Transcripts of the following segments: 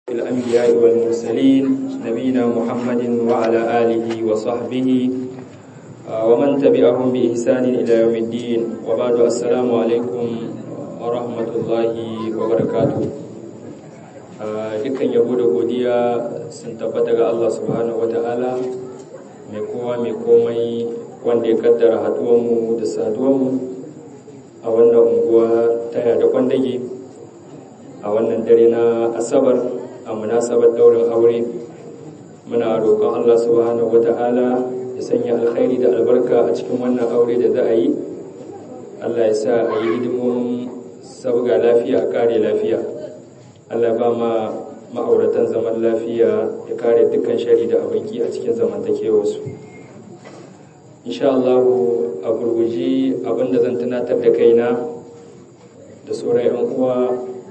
الأنبياء والمرسلين نبينا محمد وعلى آله وصحبه ومن تبعهم بإحسان إلى يوم الدين وبعد السلام عليكم ورحمة الله وبركاته dukkan yabo da godiya sun tabbata ga Allah subhanahu wata'ala mai kowa mai komai wanda ya kaddara haduwanmu da saduwanmu a wannan unguwa ta da kwandage a wannan dare na asabar a munasabar daurin aure muna roƙon Allah subhanahu wata'ala ya sanya alkhairi da albarka a cikin wannan aure da za a yi Allah ya sa a yi hidimomin sabga lafiya a kare lafiya Allah ba ma ma'auratan zaman lafiya ya kare dukkan shari da abinki a cikin zamantakewarsu insha Allah a gurguji abinda zan tunatar da kaina da sauran 'yan uwa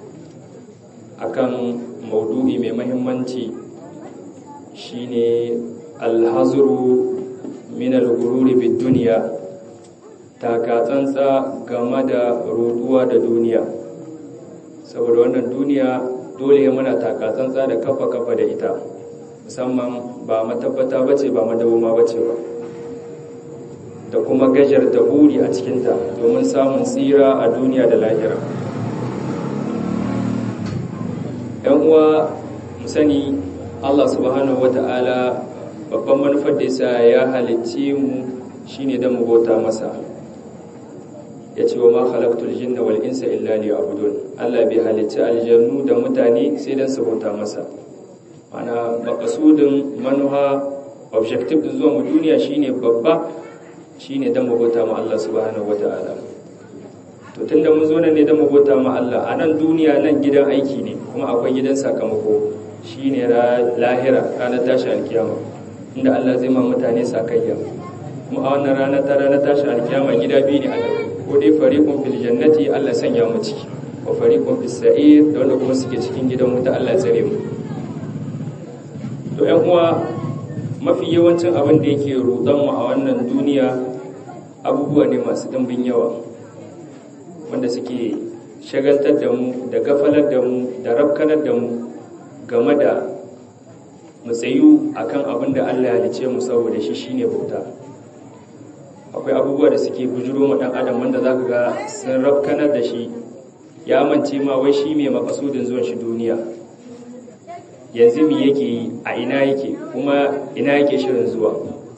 akan maudu'i mai mahimmanci shine alhazuru min al-gururi bid duniya taka tsantsa game da ruduwa da duniya saboda wannan duniya dole ya muna taka tsantsa da kafa kafa da ita musamman ba matabbata bace ba madawoma bace ba da kuma gajar da buri a cikinta domin samun tsira a duniya da lahira yan uwa mu sani Allah subhanahu wata'ala babban manufar da yasa ya halicce mu shine dan mu bauta masa yace wa ma khalaqtul jinna wal insa illa liya'budun Allah bai halicci aljannu da mutane sai dan su bauta masa ana maqsudin manuha objective din zuwa mu duniya shine babba shine dan mu bauta ma Allah subhanahu wata'ala to tunda mun zo nan ne dan mu bauta ma Allah a nan duniya nan gidan aiki ne kuma akwai gidan sakamako shine lahira ranar tashi alkiyama inda Allah zai ma mutane sakayya kuma a wannan ranar ta ranar tashi alkiyama gida biyu ne a nan ko dai fariqun fil jannati Allah sanya mu ciki wa fariqun fis sa'ir da wanda kuma suke cikin gidan wuta Allah tsare mu to ƴan uwa mafi yawancin abin da yake rudan mu a wannan duniya abubuwa ne masu dimbin yawa wanda suke shagaltar da mu da gafalar da mu da rafkanar da mu game da mu tsayu akan abin da Allah ya halice mu saboda shi shine bauta akwai abubuwa da suke bujuro ma dan adam wanda zaka ga sun rafkanar da shi ya mance ma wai shi mai makasudin zuwan shi duniya yanzu me yake yi a ina yake kuma ina yake shirin zuwa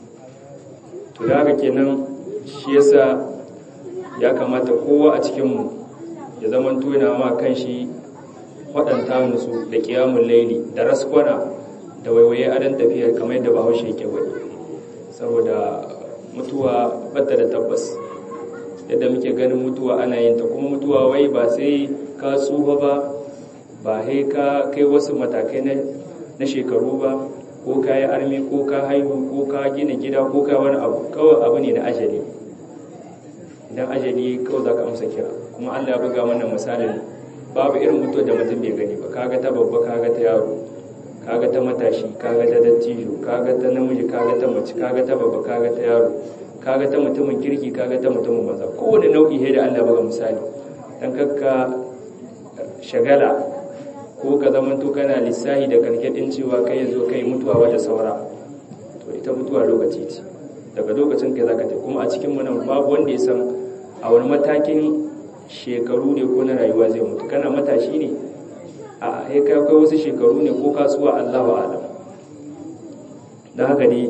to da haka kenan shi yasa ya kamata kowa a cikinmu ya zama tuna ma kan shi waɗanta musu da ƙiyamun laili da raskwana da waiwaye adon tafiyar kamar yadda bahaushe ke wani saboda mutuwa bata da tabbas yadda muke ganin mutuwa ana yin ta kuma mutuwa wai ba sai ka tsufa ba ba sai ka kai wasu matakai na shekaru ba ko ka yi armi ko ka haihu ko ka gina gida ko ka wani abu kawai abu ne na ajali idan ajali kawai za ka amsa kira kuma allah ya buga mana misalin babu irin mutuwa da mutum bai gani ba kaga ta babba kaga ta yaro kaga ta matashi kaga ta dattijo kaga ta namiji kaga ta mace kaga ta babba kaga ta yaro kaga ta mutumin kirki kaga ta mutumin maza kowane nau'i da allah buga misali dan kakka shagala ko ka zama to kana lissahi da karkadin cewa kai yanzu kai mutuwa wata saura to ita mutuwa lokaci ce daga lokacin kai zaka ta kuma a cikin mu nan babu wanda ya san a wani matakin shekaru ne ko na rayuwa zai mutu kana matashi ne a kai kai wasu shekaru ne ko kasuwa Allahu a'lam dan haka ne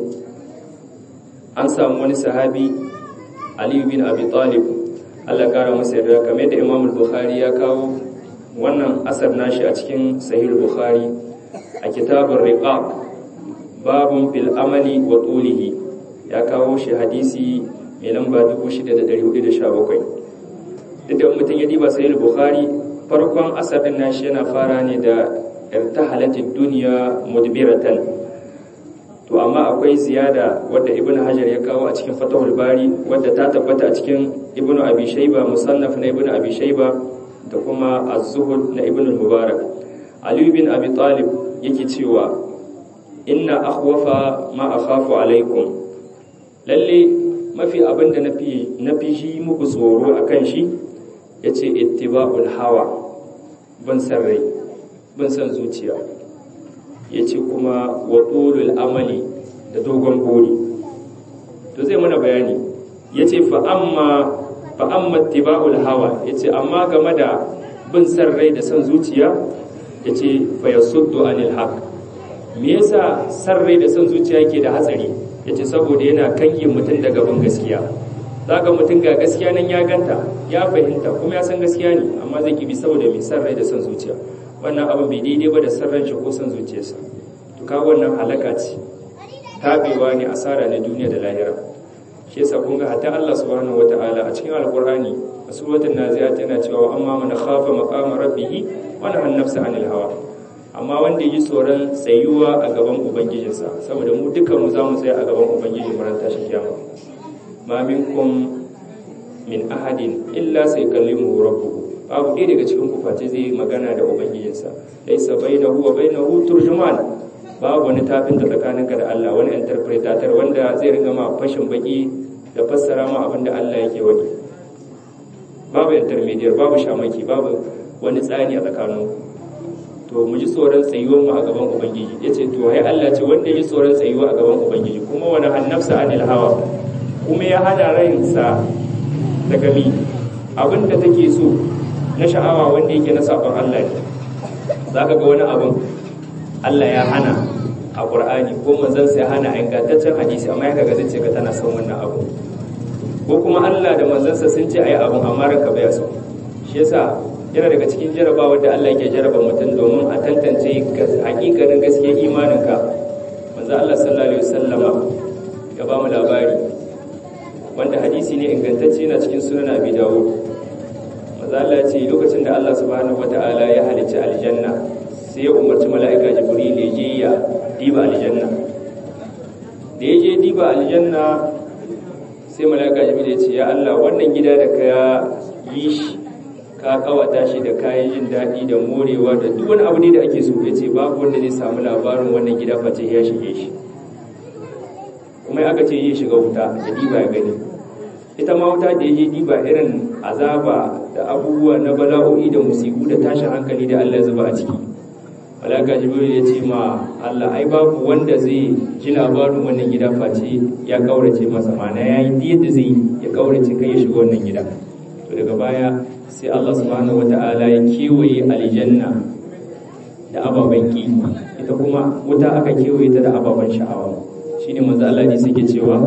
an samu wani sahabi Ali bin Abi Talib Allah kara masa yarda kamar da Imam Bukhari ya kawo wannan asar nashi a cikin Sahih Bukhari a kitabun Riqaq babun fil amali wa tulihi ya kawo shi hadisi mai lamba 6417 duk da mutum ya diba Sahih Bukhari farkon asar din nashi yana fara ne da irtahalatid dunya mudbiratan to amma akwai ziyada wadda ibnu hajar ya kawo a cikin fatahul bari wadda ta tabbata a cikin ibnu abi shayba musannaf na ibnu abi shayba da kuma az-zuhud na ibnu mubarak ali bin abi talib yake cewa inna akhwafa ma akhafu alaikum lalle mafi abinda nafi nafi shi muku tsoro akan shi yace ittiba'ul hawa ban san rai ban san zuciya ya ce kuma wa tsolul amali da dogon buri to zai mana bayani ya ce fa'amma tiba'ul hawa ya ce amma game da bin san rai da san zuciya ya ce fayasuddu anil haq me yasa san rai da san zuciya ke da hatsari ya ce saboda yana kange mutum daga bin gaskiya za ga mutum ga gaskiya nan ya ganta ya fahimta kuma ya san gaskiya ne amma zai kibi saboda mai san rai da san zuciya wannan abin bai daidai ba da san ran shi ko san zuciyarsa to ka wannan halaka ce tabewa ne asara na duniya da lahira shi yasa kun ga hatta Allah subhanahu wataala a cikin alqur'ani a suratul naziat yana cewa amma man khafa maqama rabbih wa nahana nafsa anil hawa amma wanda yi tsoron tsayuwa a gaban ubangijinsa saboda mu dukkan mu zamu tsaya a gaban ubangiji mu ran tashi kiyama ma minkum min ahadin illa saykallimuhu rabbuhu babu ɗaya daga cikin ku face zai magana da ubangijinsa laysa bainahu wa bainahu turjuman babu wani tafin da tsakaninka da Allah wani interpretator wanda zai ringa ma fashin baki da fassara ma abin da Allah yake wani babu intermediate babu shamaki babu wani tsani a tsakanin to mu ji tsoron tsayuwar mu a gaban ubangiji yace to ai Allah ce wanda ya ji tsoron tsayuwa a gaban ubangiji kuma wani hannafsa anil hawa kuma ya hada rayinsa daga mi abin da take so na sha'awa wanda yake na sabon Allah ne zaka ga wani abin Allah ya hana a Qur'ani ko manzon sai hana a ingantaccen hadisi amma ya kaga zai ce ka tana son wannan abu ko kuma Allah da manzansa sun ce ayi abun amma ranka bai so shi yasa yana daga cikin jarabawa da Allah yake jaraba mutum domin a tantance hakikanin gaskiyar imaninka manzo Allah sallallahu alaihi wasallama ya ba mu labari wanda hadisi ne ingantacce yana cikin sunan Abi Dawud manzo Allah ya ce lokacin da Allah subhanahu wataala ya halicci aljanna sai ya umarci mala'ika jibril ya je ya diba aljanna da ya je diba aljanna sai mala'ika jibril ya ce ya Allah wannan gida da ka yi shi ka kawata shi da kayan jin daɗi da morewa da duk wani abu ne da ake so ya ce babu wanda zai samu labarin wannan gida face ya shige shi kuma aka ce yi shiga wuta da diba ya gani ita ma wuta da ya je diba irin azaba da abubuwa na bala'o'i da musibu da tashin hankali da Allah zuba a ciki malaka jibril ya ce ma Allah ai babu wanda zai ji labarin wannan gida face ya kaurace masa mana ya yi yadda zai ya kaurace kai ya shiga wannan gida to daga baya sai Allah subhanahu wata'ala ya kewaye aljanna da ababen ki ita kuma wuta aka kewaye ta da ababen sha'awa shine manzo Allah ne suke cewa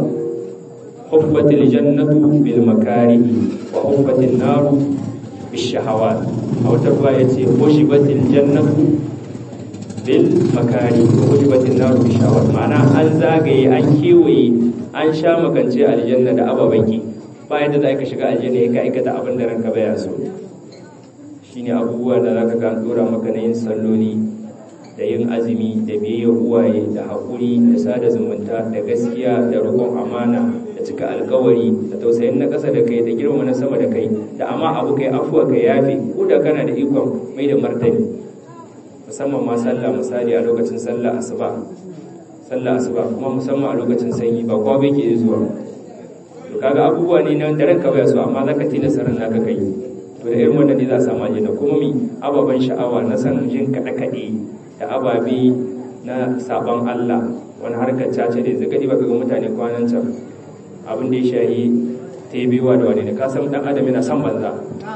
huffatil jannatu bil makarihi wa huffatil naru bish shahawat a wata ruwa yace hushibatil jannatu bil makari wa hujibatin naru bi shawar ma'ana an zagaye an kewaye an sha makance aljanna da ababen ki bayan da za ka shiga aljanna ka aikata abin da ranka baya so shine abubuwa da zaka ga dora maka na yin salloli da yin azumi da biyayyar uwaye da haƙuri da sada zumunta da gaskiya da roƙon amana da cika alkawari da tausayin na ƙasa da kai da girmama na sama da kai da amma abu kai afuwa kai yafi ko da kana da ikon mai da martani musamman ma sallah misali a lokacin sallah asuba sallah asuba kuma musamman a lokacin sanyi ba kowa bai ke zuwa to kaga abubuwa ne na da ranka bai so amma zaka tilasta ran naka kai to da irin wannan ne za a samu aljanna kuma mi ababan sha'awa na san jin kaɗe kaɗe da ababe na sabon Allah wani harkar caca da zagadi baka ga mutane kwanan can abin da ya shahi tebewa da wane ne ka san dan adam yana san banza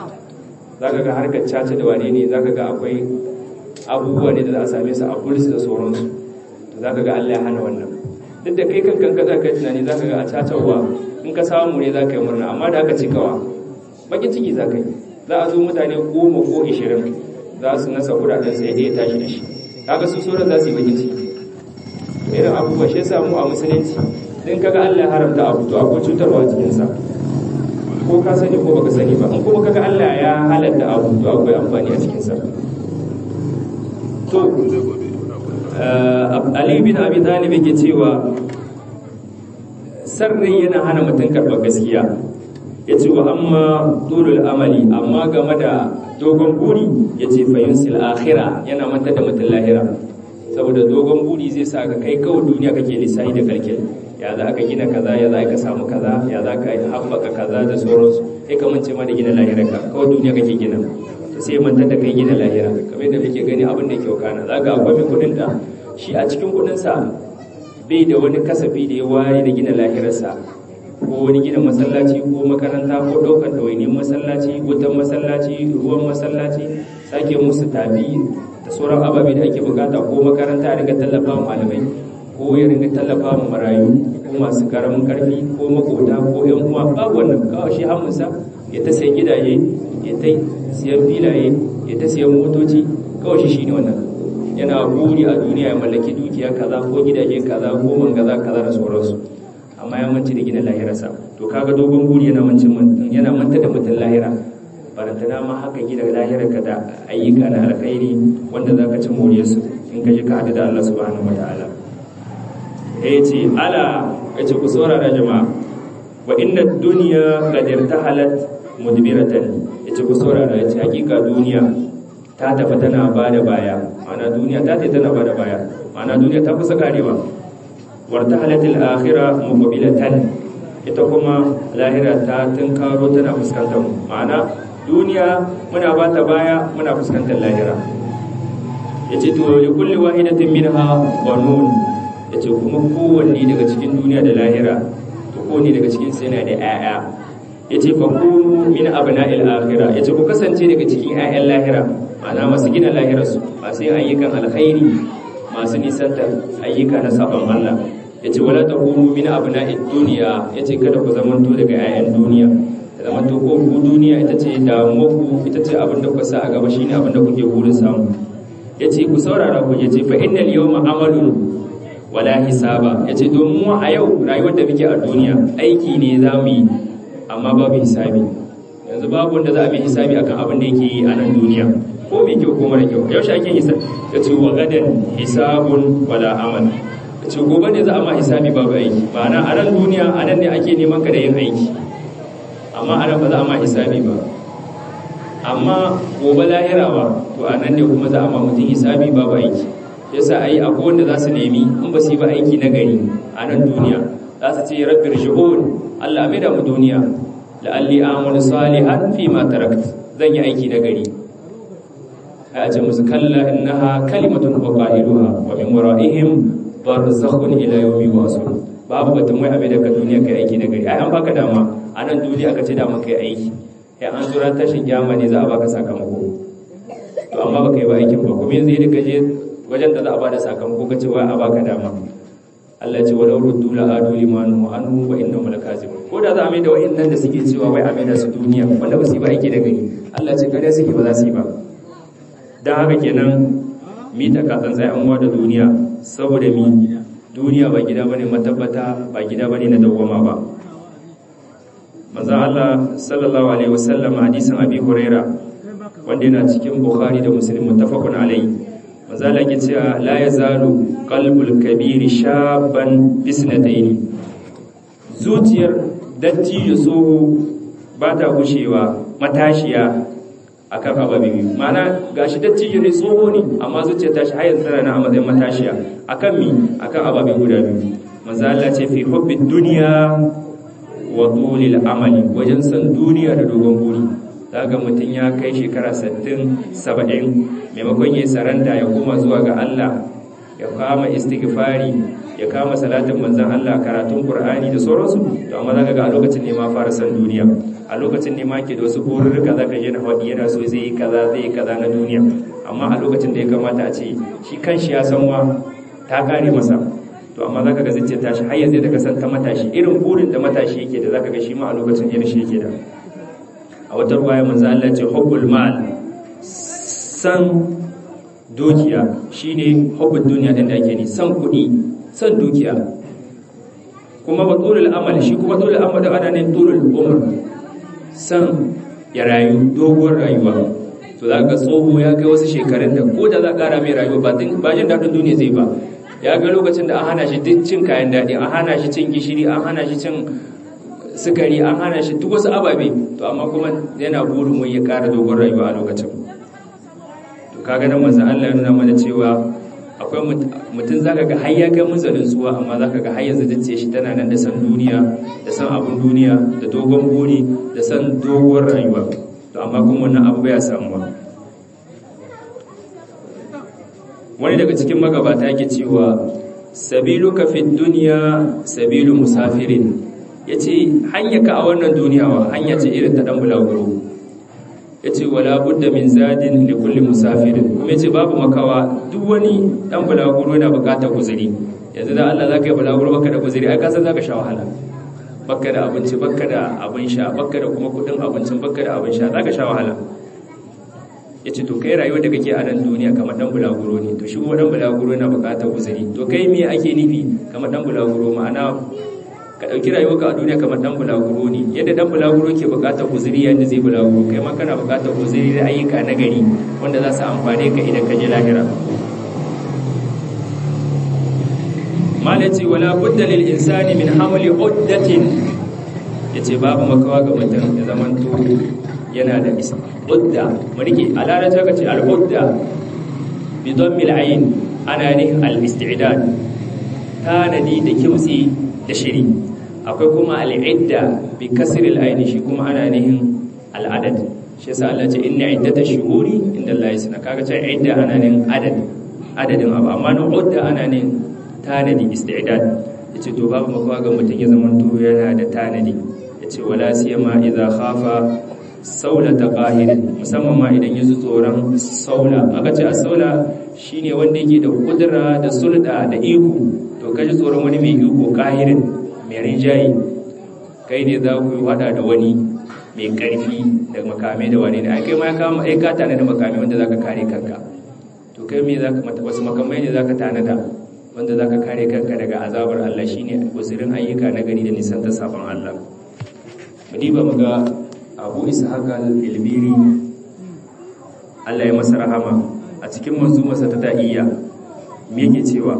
zaka ga harkar caca da wane ne zaka ga akwai abubuwa ne da za a same su a bulsu da sauransu to za ka ga Allah ya hana wannan duk da kai kankan ka za ka yi tunani za ka ga a cacawa in ka samu ne za ka yi murna amma da aka cikawa bakin ciki za ka yi za a zo mutane goma ko ishirin za su nasa kudaden sai ya tashi da shi kaga su sauran za su yi bakin ciki irin abubuwa shi yasa mu a musulunci din kaga Allah ya haramta abu to akwai cutarwa cikin sa ko ka sani ko baka sani ba in kuma kaga Allah ya halatta abu to akwai amfani a cikin sa to Ali bin Abi Talib yake cewa sarri yana hana mutum karɓar gaskiya ya ce wa amma tulul amali amma game da dogon buri ya ce fayunsil akhira yana manta da mutum lahira saboda dogon buri zai sa ka kai kawai duniya kake lissahi da kalkil ya za ka gina kaza ya za ka samu kaza ya za ka haɓaka kaza da sauransu sai ka mance ma da gina lahira ka kawai duniya kake gina sai manta da kai gina lahira kamar yadda kake gani abin da ke wakana za ga akwai mai kudin da shi a cikin kudinsa bai da wani kasafi da ya ware da gina lahirarsa ko wani gina masallaci ko makaranta ko ɗaukar ɗawainiyar masallaci wutan masallaci ruwan masallaci sake musu tafi da sauran ababe da ake bukata ko makaranta a ringa tallafa malamai ko ya ringa tallafa ma marayu ko masu karamin karfi ko makota ko yan uwa babu wannan kawai shi hamunsa ya ta sayan gidaje ya ta siyan filaye ya ta siyan motoci kawai shi shine wannan yana buri a duniya ya mallaki dukiya kaza ko gidaje kaza ko mangaza kaza da sauransu amma ya manci da gina lahirarsa to kaga dogon buri yana mancin mutum yana manta da mutum lahira barantana ma haka gina lahirarka da ayyuka na alkhairi wanda zaka ci moriyarsu in ka ji ka hadu da Allah subhanahu wataala ya ce ala ya ce ku saurara jama'a wa inna duniya qad irtahalat mudbiratan ya ce ku saurara ya ce hakika duniya ta tafi tana bada baya ma'ana duniya ta tafi tana bada baya ma'ana duniya ta kusa karewa wartahalat al-akhirah muqbilatan ita kuma lahira ta tunkaro tana fuskantar ma'ana duniya muna bata baya muna fuskantar lahira yace to li kulli wahidatin minha banun ya ce kuma kowanne daga cikin duniya da lahira to kowanne daga cikin sai yana da 'ya'ya ya ce fa kunu min abna'il akhirah ya ce ku kasance daga cikin 'ya'yan lahira ma'ana masu gina lahirarsu masu yin ayyukan alkhairi masu nisantar ayyuka na sabon Allah ya ce wala takunu min abna'id duniya ya ce kada ku zamanto daga 'ya'yan duniya da zamanto ko ku duniya ita ce damuwarku ita ce abin da kuka sa a gaba shine abin da kuke burin samu ya ce ku saurara ku ya ce fa innal yawma amalun wala hisaba ya ce domin a yau rayuwar da muke a duniya aiki ne za mu yi amma babu hisabi yanzu babu wanda za a bi hisabi akan abin da yake yi a nan duniya ko mai kyau ko mara kyau yaushe ake hisabi ya ce wa gadan hisabun wala amal ya ce gobe ne za a ma hisabi babu aiki ma'ana a nan duniya a nan ne ake neman ka da yin aiki amma a nan ba za a ma hisabi ba amma gobe lahira ba to a nan ne kuma za a ma mutum hisabi babu aiki yasa ai akwai wanda za su nemi in ba su yi ba aiki na gari a nan duniya za su ce rabbi rji'un Allah mai da mu duniya la'alli amalu salihan fi ma tarakt zan yi aiki na gari ai ce musu kalla innaha kalimatun wa qailuha wa min wara'ihim barzakhun ila yawmi yub'asun babu batun mai abin da ka duniya kai aiki na gari ai an baka dama a nan duniya aka ce dama kai aiki ya an zura tashin kiyama ne za a baka sakamako to amma baka yi ba aikin ba kuma yanzu da kaje wajen da za a bada sakamako ka ce wai a baka dama Allah ya ce wa ruddu la adu limanu wa anhu wa innahum lakazibun ko da za a mai da wayannan da suke cewa wai a mai da su duniya wanda ba su yi ba aiki da gani Allah ya ce kare suke ba za su yi ba dan haka kenan mi ta ka tsantsa an wa da duniya saboda mi duniya ba gida bane matabbata ba gida bane na dawwama ba manzo Allah sallallahu alaihi wasallam hadisin Abi Huraira wanda yana cikin Bukhari da Muslim muttafaqun alaihi manzo Allah yake cewa la yazalu qalbul kabiri shaban bisnataini zuciyar dattijo tsoho ba ta gushewa matashiya akan ababe biyu ma'ana gashi dattijo ne tsoho ne amma zuciyar tashi har yanzu tana a matsayin matashiya akan mi akan ababe guda biyu manzo Allah ce fi hubbid dunya wa tulil amali wajen san duniya da dogon buri daga mutum ya kai shekara 60 70 maimakon ya saranda ya koma zuwa ga Allah ya kama istighfari ya kama salatin manzon Allah karatun Qur'ani da sauransu to amma zaka ga a lokacin ne ma fara san duniya a lokacin ne ma ke da wasu bururruka zaka je na wadi yana so zai yi kaza zai yi kaza na duniya amma a lokacin da ya kamata a ce shi kanshi ya san wa ta kare masa to amma zaka ga zuciyar tashi har yanzu da ka san ta matashi irin burin da matashi yake da zaka ga shi ma a lokacin irin shi yake da a wata ruwaya manzo Allah ce hubbul mal san dukiya shine hubbul duniya din da ake ni san kuɗi san dukiya kuma ba tulul amal shi kuma tulul amal da ana ne tulul umr san ya rayu doguwar rayuwa to za ka tsoho ya kai wasu shekarun da ko da za ka ƙara mai rayuwa ba jin daɗin duniya zai ba ya ga lokacin da an hana shi duk cin kayan daɗi an hana shi cin gishiri an hana shi cin sukari an hana shi duk wasu ababe to amma kuma yana burin wai ya ƙara dogon rayuwa a lokacin to kaga nan manzon Allah ya nuna mana cewa akwai mutum zaka ga har ya kai munzalin suwa amma zaka ga har yanzu dace shi tana nan da san duniya da san abun duniya da dogon buri da san doguwar rayuwa to amma kuma wannan abu ya samu ba wani daga cikin magabata yake cewa sabiluka fi dunya sabilu musafirin yace hanyarka a wannan duniya wa hanya ce irin ta dan bulaguro yace wala budda min zadin li kulli musafirin kuma yace babu makawa duk wani dan bulaguro yana bukatar guzuri yanzu da Allah zaka yi bulaguro baka da guzuri ai ka san zaka sha wahala baka da abinci baka da abin sha baka da kuma kudin abincin baka da abin sha zaka sha wahala yace to kai rayuwar da kake a nan duniya kamar dan bulaguro ne to shi kuma dan bulaguro yana bukatar guzuri to kai me ake nufi kamar dan bulaguro ma'ana ka dauki rayuwar ka a duniya kamar dan bulaguro ne yadda dan bulaguro ke bukatar guzuri yanda zai bulaguro kai ma kana bukatar guzuri da ayyuka na gari wanda za su amfane ka idan ka je lahira malaci wala budda lil insani min hamli uddatin yace babu makawa ga mutum ya zaman to yana da isa udda murike alala ta kace al udda bi dhammil ayn ana ne al istidad tanadi da kimtsi da shiri akwai kuma al idda bi kasri al ayn shi kuma ana nihin al adad shi yasa Allah ce inna iddatash shuhuri inda Allah yasna kaga ce idda ana nihin adad adadin abu amma na udda ana nihin tanadi istidad yace to babu makawa ga mutum ya zama to yana da tanadi yace wala siyama idza khafa saulata qahirin musamman ma idan yaji tsoron saula aka ce as-saula shine wanda yake da kudura da sulda da iko to kaji tsoron wani mai iko qahirin mai rinjayi kai ne za ku yi hada da wani mai karfi da makamai da wani ne ai kai ma ya kama ai ka tana da makamai wanda zaka kare kanka to kai me zaka mata wasu makamai ne zaka tanada wanda za ka kare kanka daga azabar Allah shi ne guzirin ayyuka na gani da nisan ta sabon Allah. Madiba muga abu isa haka ilbiri Allah ya masa rahama a cikin masa ta ta'iyya me cewa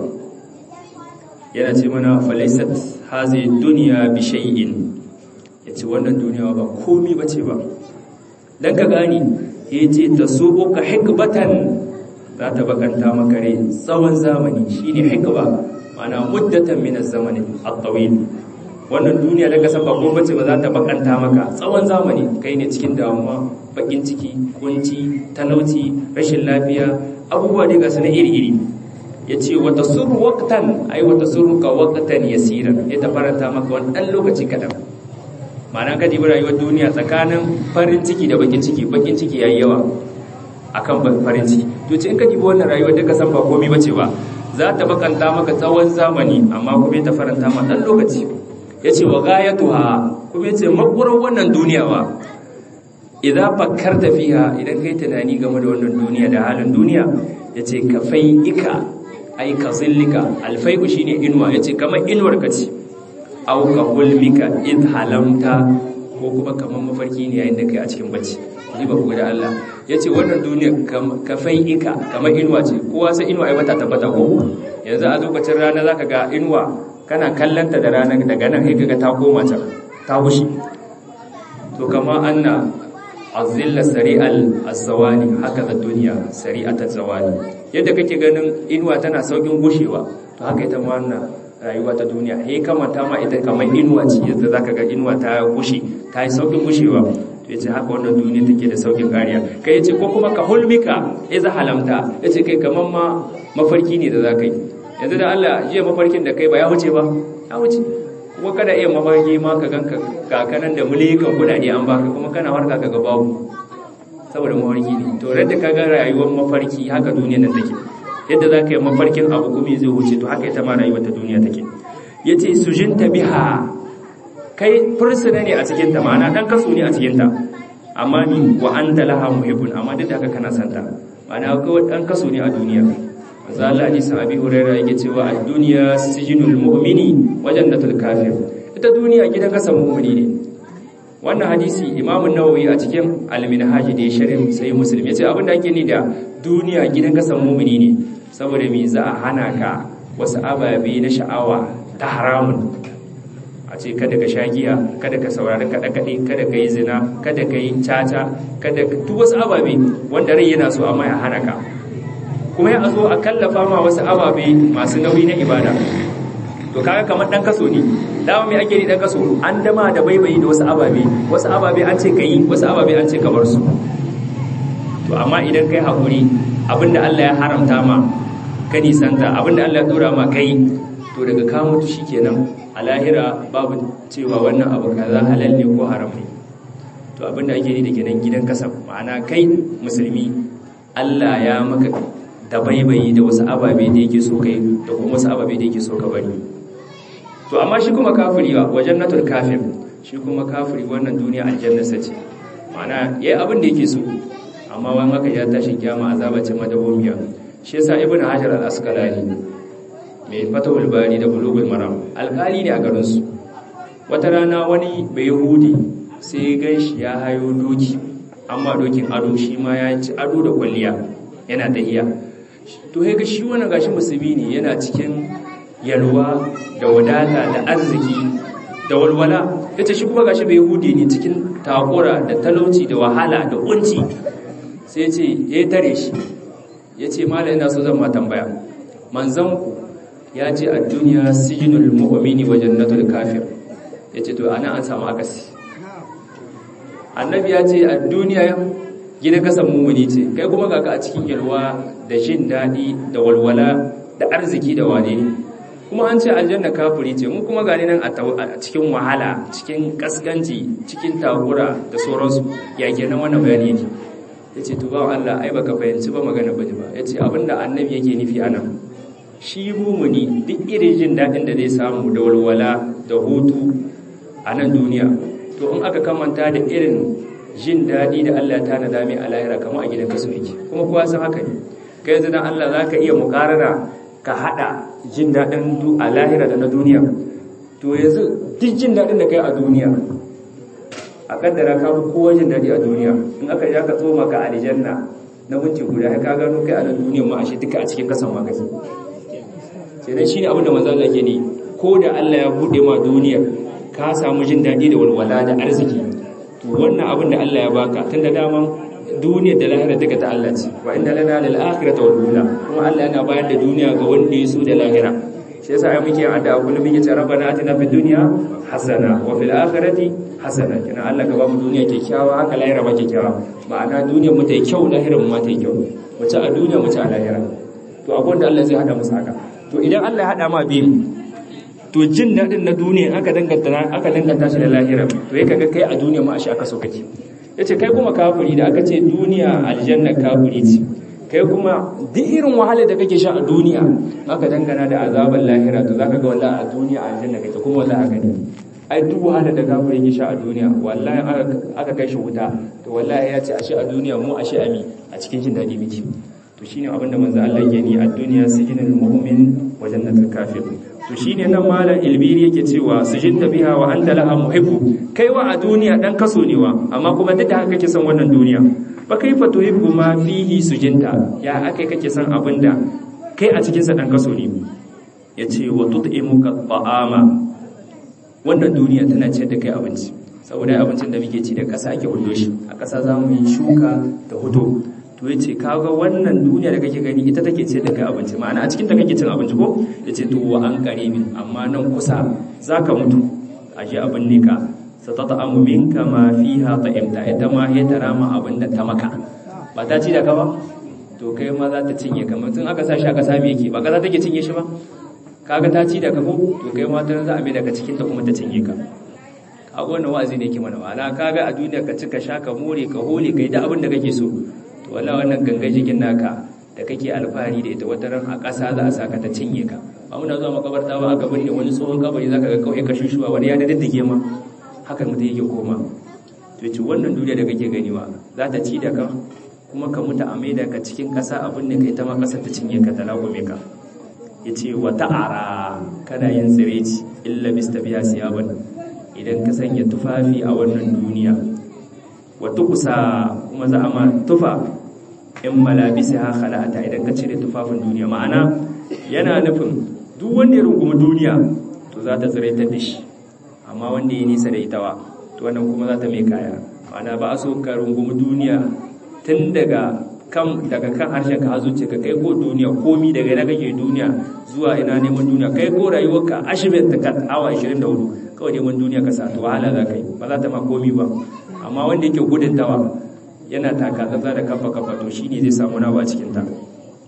yana ce mana falaisat hazi duniya bi shay'in yace wannan duniya ba komi bace ba dan ka gani yace tasubuka hikbatan za ta bakanta maka rai tsawon zamani shine hikba mana muddatan min az-zamani at-tawil wannan duniya da kasan ba kuma bace ba za ta bakanta maka tsawon zamani kai ne cikin damuwa bakin ciki kunci talauci rashin lafiya abubuwa ne ga su na iri-iri yace wa tasurru waqtan ay wa tasurruka waqtan yasiran ya ta faranta maka wani dan lokaci kadan ma'ana ka dibi rayuwar duniya tsakanin farin ciki da bakin ciki bakin ciki yayi yawa akan farin ciki to ce in ka dibi wannan rayuwar duka san ba komai bace ba za ta bakanta maka tsawon zamani amma kuma ta faranta ma dan lokaci yace wa gayatuha kuma yace makurar wannan duniya ba idan fakkarta fiha idan kai tunani game da wannan duniya da halin duniya yace kafai ika ai ka zillika alfai'u shine inuwa yace kamar inuwar ka ce aw ka hulmika id halamta ko kuma kamar mafarki ne yayin da kai a cikin bacci ji ba ku da Allah ya ce wannan duniya ka ika kamar inuwa ce kowa sai inuwa ya bata tabbata ko yanzu a lokacin rana za ka ga inuwa kana kallanta da rana daga nan sai kaga ta koma can ta wushi to kama anna azilla sari'al azawani haka da duniya sari'atat zawani yadda kake ganin inuwa tana saukin gushewa to haka ita ma wannan rayuwa ta duniya he kamata ma ita kamar inuwa ce yadda zaka ga inuwa ta gushe ta yi saukin gushewa to yace haka wannan duniya take da saukin kariya kai yace ko kuma ka hulmika iza halamta yace kai kaman ma mafarki ne da zaka yi yanzu da Allah jiya mafarkin da kai ba ya wuce ba ya wuce kuma kada iya mafarki ma ka ganka kakanan da mulikan kudade an baka kuma kana harka kaga babu saboda mafarki ne to radda ka ga rayuwar mafarki haka duniya nan take yadda za ka yi mafarkin abu kuma zai wuce to haka ita ma rayuwar ta duniya take yace sujinta biha kai fursuna ne a cikinta ma'ana ɗan kaso ne a cikinta amma ni wa an laha muhibbun amma duk da haka kana santa ma'ana kawai ɗan kaso ne a duniya maza Allah ne sa abi hurairah yake cewa a duniya sijinul mu'mini wajen da kafir ita duniya gidan kasan mu'mini ne wannan hadisi imamun nawawi a cikin al-minhaj da ya sharhin sai muslim yace abin da ake ni da duniya gidan kasan mu'mini ne saboda me za a hana ka wasu ababe na sha'awa ta haramun a ce kada ka sha giya kada ka saurari kaɗe-kaɗe kada ka yi zina kada ka yi caca kada ka duk wasu ababe wanda rai yana so amma ya hana ka kuma ya zo a kallafa ma wasu ababe masu nauyi na ibada to kaga kamar dan kaso ne dama mai ake ni dan kaso an dama da baibayi da wasu ababe wasu ababe an ce ka yi wasu ababe an ce ka bar su to amma idan kai hakuri abinda Allah ya haramta ma ka nisanta abinda Allah ya dora ma kai to daga ka mutu shikenan a lahira babu cewa wannan abu kaza halal ne ko haram ne to abinda ake yi da kenan gidan kasa ma'ana kai musulmi Allah ya maka dabaibayi da wasu ababe da yake so kai da kuma wasu ababe da yake so ka bari to amma shi kuma kafiri wa wajen natul kafir shi kuma kafiri wannan duniya aljanna sace ma'ana yayi abin da yake so amma wani haka ya tashi kiyama azaba ce madawomiya shi yasa ibn hajar al-asqalani mai fatawul bari da bulugul maram alkali ne a garin su wata rana wani bai yahudi sai gan shi ya hayo doki amma dokin ado shi ma ya ci ado da kwalliya yana tahiya to sai ga shi wannan gashi musulmi ne yana cikin yalwa da wadata da arziki da walwala yace shi kuma gashi bai yahudi ne cikin takura da talauci da wahala da kunci sai ce ya tare shi ya ce mala ina so zan ma tambaya manzanku ya ce a duniya sijinul mu'mini wa jannatul kafir ya ce to ana an samu akasi annabi ya ce a duniya gida kasan mummuni ce kai kuma ga a cikin yalwa da jin daɗi da walwala da arziki da wane ne kuma an ce aljanna kafiri ce mu kuma gani nan a cikin wahala cikin kaskanci cikin takura da sauransu ya kenan wannan bayani yake ya ce tuba Allah ai baka fahimci ba magana bane ba ya ce abinda annabi yake nufi a nan shi mumuni duk irin jin daɗin da zai samu da walwala da hutu a nan duniya to in aka kamanta da irin jin daɗi da Allah ta nada mai a lahira kamar a gidan kasu yake kuma kowa san haka ne kai yanzu dan Allah za ka iya mukarara ka haɗa jin daɗin a lahira da na duniya to yanzu duk jin daɗin da kai a duniya a kaddara ka fi kowa jin daɗi a duniya in aka ja ka tsoma ka aljanna na minti guda ka gano kai a nan duniyar ma ashe duka a cikin kasan ma kake sai dan shine abin da manzo Allah ke ni ko da Allah ya bude ma duniya ka samu jin daɗi da walwala da arziki to wannan abin da Allah ya baka tunda daman duniyar da lahira duka ta Allah ce wa inna lana lil akhirati wal ula kuma Allah yana bayar da duniya ga wanda ya so da lahira shi yasa ai muke addu'a kullum muke ce rabbana atina fid dunya hasana wa fil akhirati hasana kina Allah ka ba mu duniya kyakkyawa haka lahira ba kyakkyawa ma'ana duniyar mu ta yi kyau lahirar mu ma ta yi kyau mu ci a duniya mu ci a lahira to abin da Allah zai hada musu haka to idan Allah ya hada ma biyu to jin dadin na duniya aka danganta aka danganta shi da lahira to yake kaga kai a duniya ma a shi aka so kake yace kai kuma kafiri da aka ce duniya aljanna kafiri ce kai kuma duk irin wahalar da kake sha a duniya aka dangana da azaban lahira to zaka ga wallahi a duniya aljanna kake kuma wallahi haka ne ai duk wahalar da kafiri yake sha a duniya wallahi aka kai shi wuta to wallahi ya ce a shi a duniya mu a shi ami a cikin jin dadi miki to shine abin da manzo Allah yake ni a duniya sijinul mu'min wa jannatul kafir to shine nan malam ilbiri yake cewa sujinta biha wa anta laha muhibbu kaiwa a duniya dan kaso ne wa amma kuma duk da haka kake son wannan duniya fa kaifa tuhibbu ma fihi sujinta ya akai kake son abinda kai a cikin sa dan kaso ne yace wa tut'imuka ta'ama wannan duniya tana ciyar da kai abinci saboda abincin da muke ci da ƙasa ake hudo shi a ƙasa za mu yi shuka da hudo to yace kaga wannan duniya da kake gani ita take ciyar da kai abinci ma'ana a cikin ta kake cin abinci ko yace to wa an qaribin amma nan kusa zaka mutu aje abin ne ka satata'amu minka ma fiha ta'imta ita ma ya tara ma abin da ta maka ba ta ci da ka ba to kai ma za ta cinye ka mutum aka sa shi aka same yake ba ka za ta ke cinye shi ba kaga ta ci da ka ko to kai ma ta za a mai daga cikin ta kuma ta cinye ka a wannan wa'azi ne ke mana wala kaga a duniya ka ci ka sha ka more ka hole kai da abin da kake so to wallahi wannan gangan jikin naka da kake alfahari da ita wata ran a ƙasa za a saka ta cinye ka ba muna zuwa makabarta ba aka binne wani tsohon kabari zaka ga kawai ka shushuwa wani ya diddige ma hakan mutum yake koma to ce wannan duniya da kake ganiwa za ta ci da ka kuma ka mutu a maida ka cikin ƙasa abin da kai ta ma ƙasar ta cinye ka ta lagume ka ya ce wa ta'ara kana yin tsireci illa bista biya siyaban idan ka sanya tufafi a wannan duniya wa tukusa kuma za a ma tufa in malabisi ha khala'ata idan ka cire tufafin duniya ma'ana yana nufin duk wanda ya rungumi duniya to za ta tsiraitar da shi amma wanda ya nisa da ita wa to wannan kuma za ta mai kaya ma'ana ba a so ka rungumi duniya tun daga kan daga kan harshen ka zuce ka kai ko duniya komi daga ina kake duniya zuwa ina neman duniya kai ko rayuwarka ashibin ta kat awa 24 kawai neman duniya ka sa to wahala za ka yi ba za ta ma komi ba amma wanda yake gudun tawa yana taka tsatsa da kafa kafa to shine zai samu nawa a cikin ta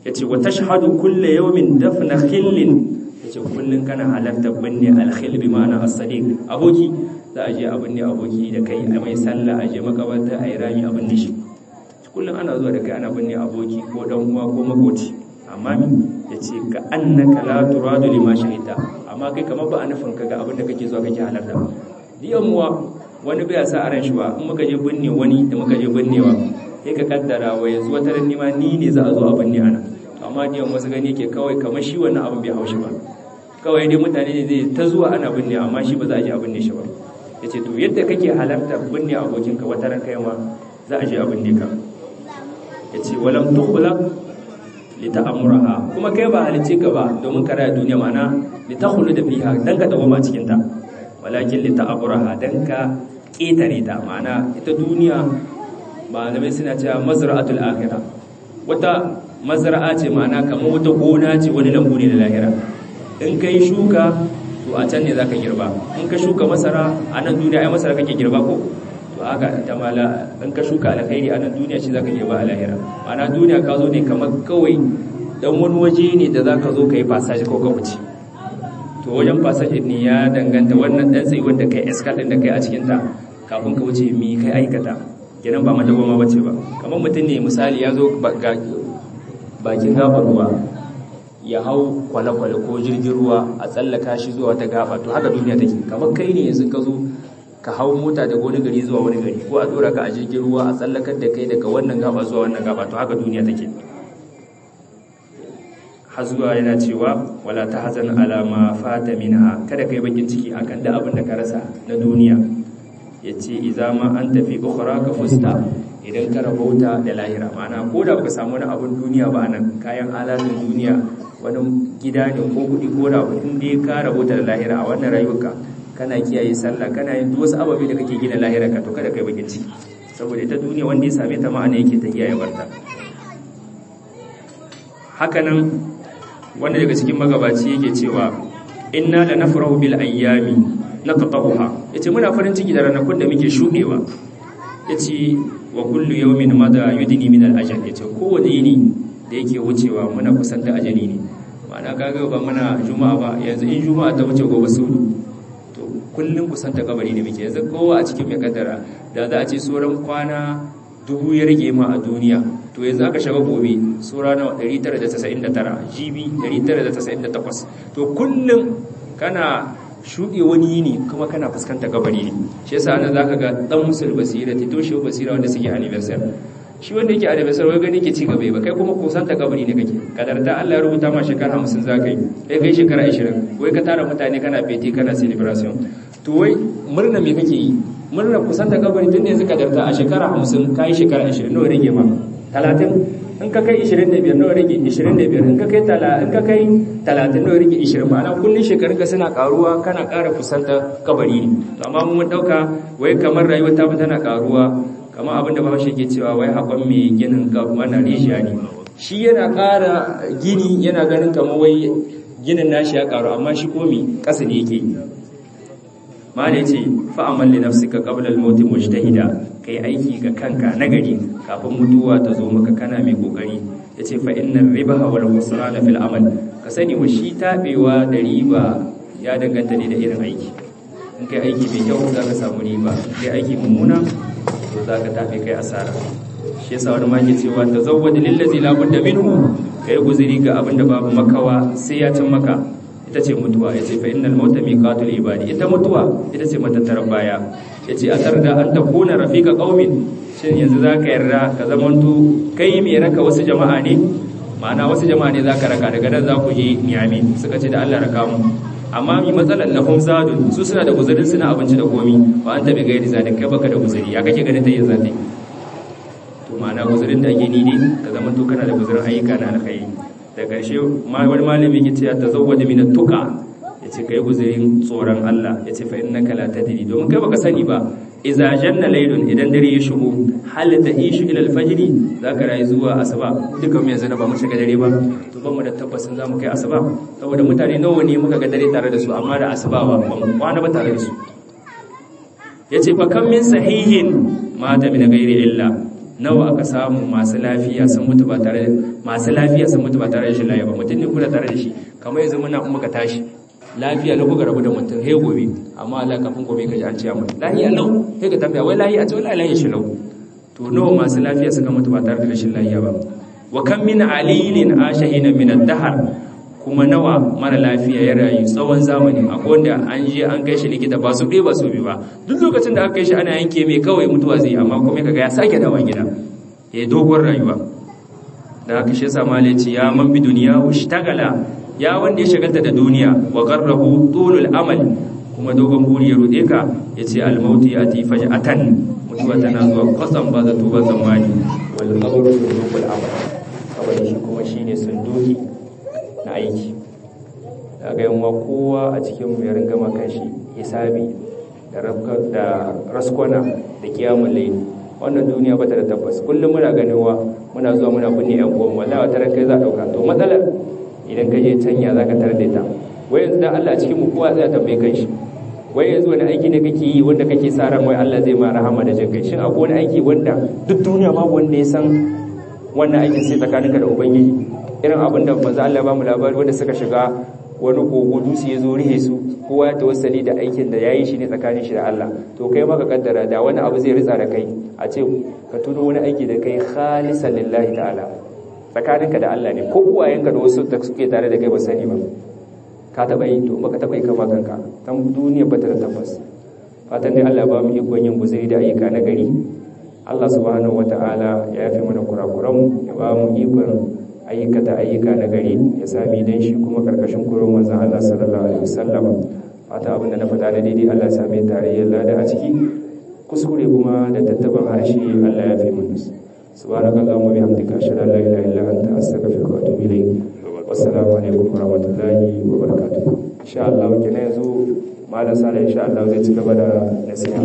yace wa tashhadu kullu yawmin dafna khillin yace kullun kana halarta binne al-khill bi ma'ana as-sadiq aboki za a je a binne aboki da kai a mai sallah a je makabarta a yi rami a binne shi kullun ana zuwa da kai ana binne aboki ko dan uwa ko makoci amma mi yace ka annaka la turadu lima shahida amma kai kamar ba a nufin ka ga abin da kake zuwa kake halarta diyan muwa wani bai sa a ran shi ba in muka je binne wani da muka je binnewa sai ka kaddara wa yanzu wata ran nima ni ne za a zo a binne ana amma diyan wasu gani yake kawai kamar shi wannan abin bai haushi ba kawai dai mutane ne zai ta zuwa ana binne amma shi ba za a je a binne shi ba yace to yadda kake halarta binne abokinka wata ran kai ma za a je a binne ka yace walam tukhlaq lita'amuraha kuma kai ba halice ka ba domin ka raya duniya mana litakhulu da fiha dan ka dawo ma cikin ta walakin lita'amuraha dan ka ketare ta mana ita duniya malamai suna cewa mazra'atul akhirah wata mazra'a ce mana kamar wata gona ce wani lambu ne da lahira in kai shuka to a can ne zaka girba in ka shuka masara a nan duniya ai masara kake girba ko to haka ta mala in ka shuka alkhairi a nan duniya shi zaka girba a lahira ma'ana duniya ka zo ne kamar kawai dan wani waje ne da zaka zo kai passage ko ka wuce to wajen passage ne ya danganta wannan dan sai wanda kai escal din da kai a cikin ta kafin ka wuce mi kai aikata kenan ba mata goma bace ba kamar mutum ne misali ya zo bakin gabar ruwa ya hau kwale-kwale ko jirgin ruwa a tsallaka shi zuwa wata gaba to haka duniya take kamar kai ne yanzu ka zo ka hau mota daga wani gari zuwa wani gari ko a dora ka a jirgin ruwa a tsallakar da kai daga wannan gaba zuwa wannan gaba to haka duniya take har zuwa yana cewa wala ta hazan alama fata minha kada kai bakin ciki akan da abin da ka rasa na duniya yace idza ma an tafi ukhra ka fusta idan ka rabauta da lahira ma'ana ko da baka samu wani abin duniya ba nan kayan alatun duniya wani gida ne ko kuɗi ko da in dai ka rabauta da lahira a wannan rayuwarka kana kiyaye sallah kana yin duk wasu ababe da kake gina lahira ka to kada kai bakin ciki saboda ita duniya wanda ya same ta ma'ana yake ta kiyaye barta hakanan wanda daga cikin magabaci yake cewa inna la nafrahu bil ayyami naqtahuha yace muna farin ciki da ranakun da muke shudewa yace wa kullu yawmin mada yudni min al ajal yace kowane yini da yake wucewa muna kusanta ajali ne ma'ana kaga ba muna juma'a ba yanzu in juma'a ta wuce gobe sudu to kullun kusanta kabari ne muke yanzu kowa a cikin mai kaddara da za a ce sauran kwana dubu ya rage ma a duniya to yanzu aka shiga gobe sura na 999 GB 998 to kullum kana shuɗe wani yini kuma kana fuskanta kabari ne shi yasa nan zaka ga dan musul basira tito shi basira wanda suke anniversary shi wanda yake anniversary wai gani ke ci gaba ba kai kuma kusanta kabari ne kake kadarta Allah ya rubuta ma shekara 50 zaka yi kai kai shekara 20 wai ka tara mutane kana feti kana celebration to wai murna me kake yi murna kusanta kabari tun da yanzu kadarta a shekara 50 kai shekara 20 nawa rage ma 30 in ka kai 25 nawa rage 25 in ka kai in ka kai 30 nawa rage 20 ma'ana kullun shekarun ka suna karuwa kana ƙara kusanta kabari ne to amma mun dauka wai kamar rayuwar ta tana karuwa kamar abinda Bahaushe ke cewa wai haƙon mai ginin mana rijiya ne shi yana ƙara gini yana ganin kamar wai ginin nashi ya karu amma shi komi ƙasa ne yake yi mala yace fa amal li nafsika qabla al-maut mujtahida kai aiki ga kanka nagari kafin mutuwa ta zo maka kana mai kokari yace fa innar ribaha wal khusrana fil amal ka sani wa shi tabewa da riba ya danganta ne da irin aiki in kai aiki mai kyau zaka samu riba kai aiki mummuna to zaka tafi kai asara shi yasa wani ma ke cewa tazawwad lil ladzi la budda minhu kai guzuri ga abinda babu makawa sai ya cin maka ita ce mutuwa ya ce fa innal mauta miqatul ibadi ita mutuwa ita ce matattarar baya ya ce a tarda an takuna rafiqa qaumin shin yanzu zaka yarda ka zamanto kai mai raka wasu jama'a ne ma'ana wasu jama'a ne zaka raka daga nan za ku je niyami suka ce da Allah raka mu amma mi matsalar lahum zadun su suna da guzurin suna abinci da komi ba an tabi gairi zadin kai baka da guzuri ya kake ganin ta yin zati to ma'ana guzurin da ake ni ne ka zamanto kana da guzurin ayyuka na alkhairi da ƙarshe wani malami ya ce ya tazawwada min tuqa ya ce kai guzurin tsoron Allah ya ce fa innaka la tadri domin kai baka sani ba idza janna laylun idan dare ya shigo hal ta ishu ila al-fajr zaka rayu zuwa asuba duka mu yanzu na ba mu shiga dare ba to ba mu da tabbasin zamu kai asuba saboda mutane nawa ne muka ga dare tare da su amma da asuba ba ba mu kwana ba tare da su yace fa kam min sahihin mata min ghairi illa nawa aka samu masu lafiya sun mutu ba tare masu lafiya sun mutu ba tare da shi lafiya ba mutum ne kuna tare da shi kamar yanzu muna kuma ka tashi lafiya lau kuka rabu da mutum he gobe amma Allah kafin gobe ka ji an ce mu lafiya lau sai ka tambaya wai lafiya ce wai lafiya shi lau to nawa masu lafiya suka mutu ba tare da rashin lafiya ba wa kam min alilin ashahina min ad-dahr kuma nawa mara lafiya ya rayu tsawon zamani akwai wanda an je an kai shi likita ba su ɗaya ba su bi ba duk lokacin da aka kai shi ana yanke mai kawai mutuwa zai amma kuma kaga ya sake dawa gida ya dogon rayuwa da haka shi yasa malaci ya man bi duniya ushtagala ya wanda ya shagalta da duniya wa qarrahu tulul amal kuma dogon buri ya rude ka yace al mautu yati faj'atan mutuwa tana zuwa kwatsam ba zato ba zamani wal qabru sunduqul amal kabari shi kuma shine sunduki na aiki daga yanwa kowa a cikin mu ya ringa makan shi hisabi da raskwana da kiyamun laili wannan duniya bata da tabbas kullum muna ganewa muna zuwa muna binne yan uwan wallahi wata ran kai za dauka to matsalar idan ka je canya zaka tarar da ta wai yanzu dan Allah cikin mu kowa zai tambaye kanshi wai yanzu wani aiki ne kake yi wanda kake sa ran wai Allah zai ma rahama da jin kai shin akwai wani aiki wanda duk duniya babu wanda ya san wannan aikin sai tsakaninka da ubangiji irin abin da manzo Allah ba mu labari wanda suka shiga wani kogo dutse ya zo rihe su kowa ya tawassali da aikin da yayi shi ne tsakanin shi da Allah to kai maka kaddara da wani abu zai ritsa da kai a ce ka tuno wani aiki da kai khalisan lillahi ta'ala tsakaninka da Allah ne ko uwayenka da wasu da suke tare da kai ba sani ba ka taba yi to baka taba yi kama kanka tan duniya bata da tabbas fatan dai Allah ba mu ikon yin guzuri da ayyuka na gari Allah subhanahu wata'ala ya yafe mana kurakuran ya ba mu ikon ayyukata ayyuka na gari ya sami dan shi kuma karkashin kurin manzon Allah sallallahu alaihi wasallam fata abin da na faɗa da daidai Allah ya same tarayyar lada a ciki kuskure kuma da tattaban harshe Allah ya fi mun subhanakallahumma bihamdika ashhadu an la ilaha illa anta astaghfiruka wa atubu ilayk wassalamu alaikum wa rahmatullahi wa barakatuh insha Allah kenan yanzu malam sala insha Allah zai ci gaba da nasiha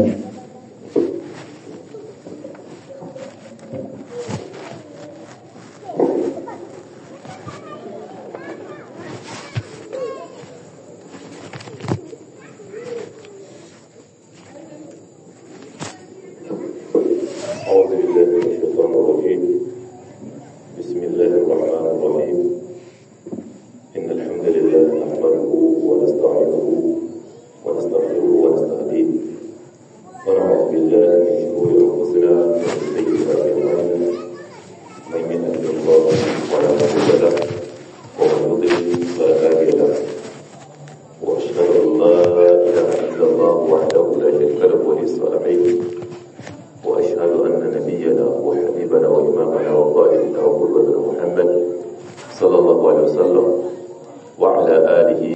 أعوذ بالله من الشيطان الرجيم بسم الله الرحمن الرحيم إن الحمد لله نحمده ونستعينه ونستغفره ونستهديه ونعوذ بالله من شرور أنفسنا ومن سيئات أعمالنا من يهده الله فلا مضل له ومن يضلل فلا هادي له وأشهد أن لا إله إلا الله وحده لا شريك له ولي الصالحين وأشهد أن نبينا وحبيبنا وإمامنا وقائدنا وقدوتنا محمد صلى الله عليه وسلم وعلى آله